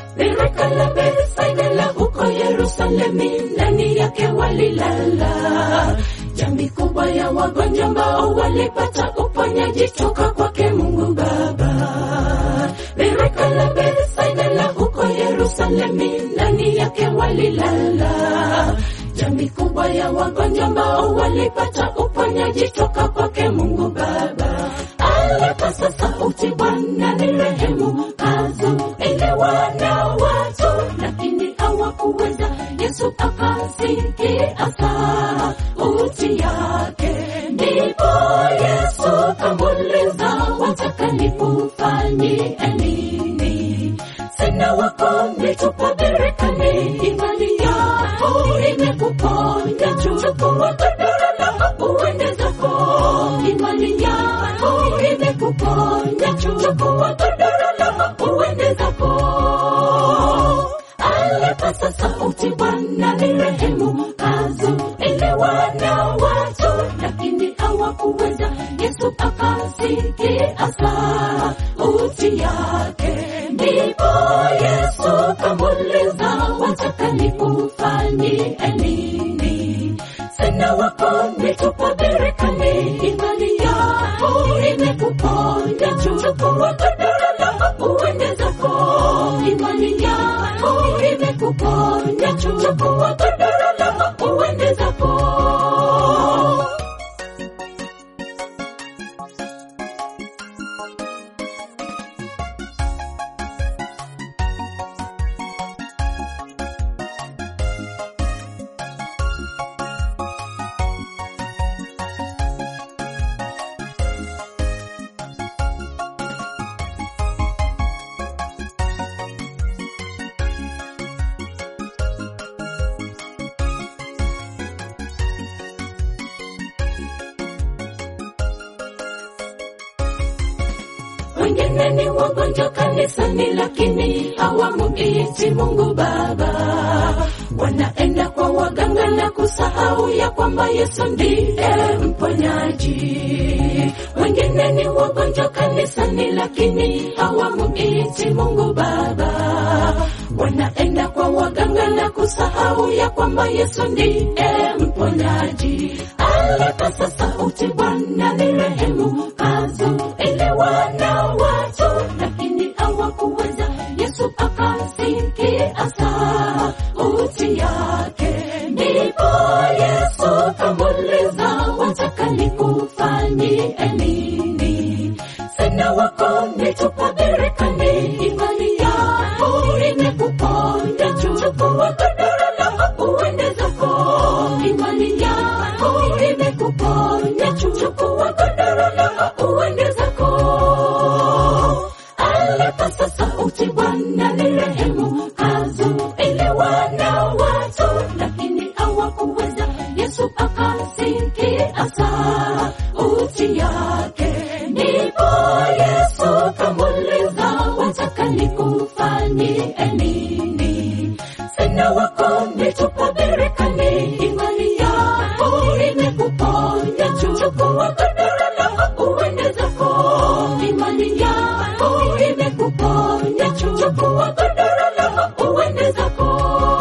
Birika la Betsaida la huko Yerusalemu, ndani yake walilala jamii kubwa ya wagonjwa ambao walipata uponyaji toka kwake Mungu Baba. Birika la Betsaida la huko Yerusalemu, ndani yake walilala jamii kubwa ya wagonjwa ambao walipata uponyaji toka kwake Mungu Baba. Alipasa sauti, Bwana ni rehemu, kazuiliwa na watu, lakini hawakuweza. Yesu akasikia sauti yake, ndipo Yesu kamuuliza, wataka nikufanyie nini? Sina wako nitupa birikani, imani yako imekuponya. Chukua godoro lako uende zako, imani yako imekuponya. Chukua godoro lako uende zako. Alipasa sauti, Bwana ni rehemu, kazuiliwa na watu, lakini hawakuweza. Yesu akasikia sauti yake, ndipo Yesu kamuuliza, wataka nikufanyie nini? Sina wako nitupa birikani, imani yako imekuponya. Chukua godoro lako uende zako, imani yako imekuponya. Chukua godoro lako uende zako. wengine ni wagonjwa kanisani, lakini hawamuiti Mungu Baba. Wanaenda kwa waganga na kusahau ya kwamba Yesu ndiye mponyaji. Wengine ni wagonjwa kanisani, lakini hawamuiti Mungu Baba. Wanaenda kwa waganga na kusahau ya kwamba Yesu ndiye mponyaji. Alipasa sauti, Bwana ni rehemu, kazuiliwa na watu, lakini hawakuweza. Yesu akasikia sauti yake, ndipo Yesu kamuuliza, wataka nikufanyie nini? Sina wako nitupa birikani, imani yako imekuponya. Chukua godoro lako uende zako, imani yako imekuponya. Chukua godoro lako uende zako. Alipasa sauti, Bwana ni rehemu, kazuiliwa na watu, lakini hawakuweza. Yesu akasikia sauti yake, ndipo Yesu kamuuliza, wataka nikufanyie nini? Sina wako nitupa birikani, imani yako imekuponya. Chukua godoro lako uende zako, imani yako imekuponya. Chukua godoro lako uende zako.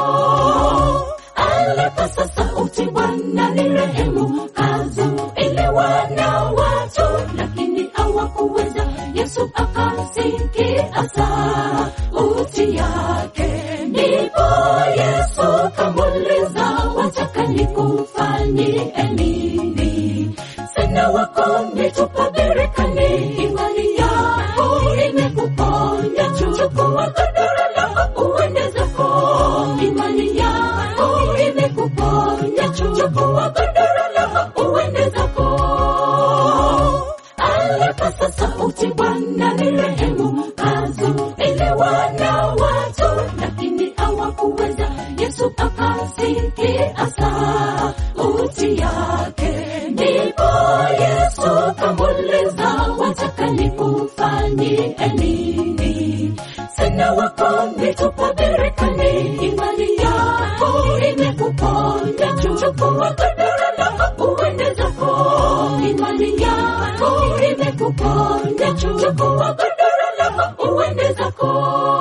Alipasa sauti, Bwana ni rehemu, kazuiliwa na watu, lakini hawakuweza. Yesu akasikia sauti yake, ndipo Yesu kamuuliza, wataka nikufanyie nini? Sina wako nitupa birikani, imani yako imekuponya. Chukua godoro lako uende zako, imani yako imekuponya. Chukua godoro lako uende zako. Alipasa sauti, Bwana ni rehemu, kazuiliwa na watu, lakini hawakuweza. Yesu akasikia sauti yake, ndipo Yesu kamuuliza, wataka nikufanyie nini? Sina wako nitupa birikani, imani yako imekuponya. Chukua godoro lako uende zako, imani yako imekuponya. Chukua godoro lako uende zako.